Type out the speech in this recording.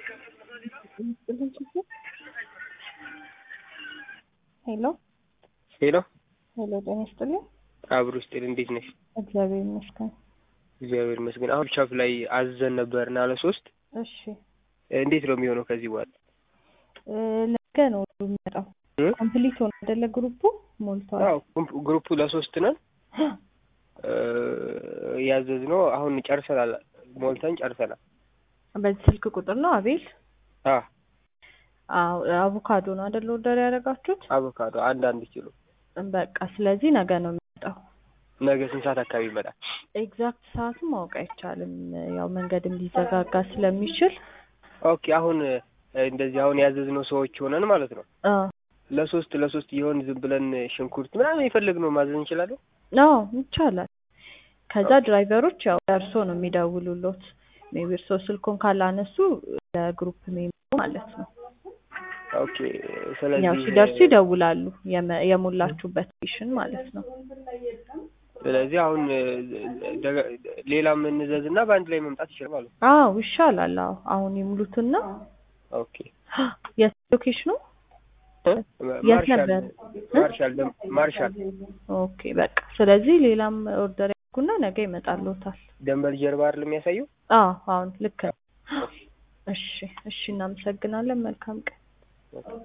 ሄሎ ሄሎ ሄሎ፣ ጤና ይስጥልኝ። አብሮ ስጥል እንዴት ነሽ? እግዚአብሔር ይመስገን። እግዚአብሔር ይመስገን። አሁን ቻፍ ላይ አዘን ነበርና ለሶስት እሺ እንዴት ነው የሚሆነው ከዚህ በኋላ? እ ነገ ነው የሚመጣው። እ? ኮምፕሊት ሆነ አይደለ? ግሩፑ ሞልቷል። አዎ ግሩፕ- ግሩፑ ለሶስት ነን ያዘዝነው አሁን ጨርሰናል። ሞልተን ጨርሰናል። በዚህ ስልክ ቁጥር ነው አቤል? አ አዎ አቮካዶ ነው አይደለ? ኦርደር ያደረጋችሁት? አቮካዶ አንድ አንድ ኪሎ በቃ ስለዚህ ነገ ነው የሚመጣው። ነገ ስንት ሰዓት አካባቢ ይመጣል? ኤግዛክት ሰዓቱ ማወቅ አይቻልም። ያው መንገድም ሊዘጋጋ ስለሚችል ኦኬ አሁን እ፣ እንደዚህ አሁን ያዘዝነው ሰዎች ሆነን ማለት ነው አ ለሶስት ለሶስት የሆን ዝም ብለን ሽንኩርት ምናምን የፈለግነው ማዘዝ እንችላለን? አዎ ይቻላል። ከዛ ድራይቨሮች ያው ደርሶ ነው የሚደውሉሎት። ሜቢ እርስዎ ስልኩን ካላነሱ ለግሩፕ ሜምበር ማለት ነው። ኦኬ ስለዚህ ያው ሲደርሱ ይደውላሉ። የመ- የሞላችሁበት ስቴሽን ማለት ነው። ስለዚህ አሁን እ፣ ደገ- ሌላ የምንዘዝ እና በአንድ ላይ መምጣት ይችላል ማለት ነው። አዎ ይሻላል። አዎ አሁን ይሙሉትና ኦኬ የት ሎኬሽኑ? እ? የት ማርሻል ነበር? ማርሻል ደም- ማርሻል ኦኬ በቃ ስለዚህ ሌላም ኦርደር ያድርጉና ነገ ይመጣልዎታል። ደንበል ጀርባ አይደል የሚያሳየው? አዎ አሁን ልክ ነው። እሺ እሺ፣ እናመሰግናለን። መልካም ቀን።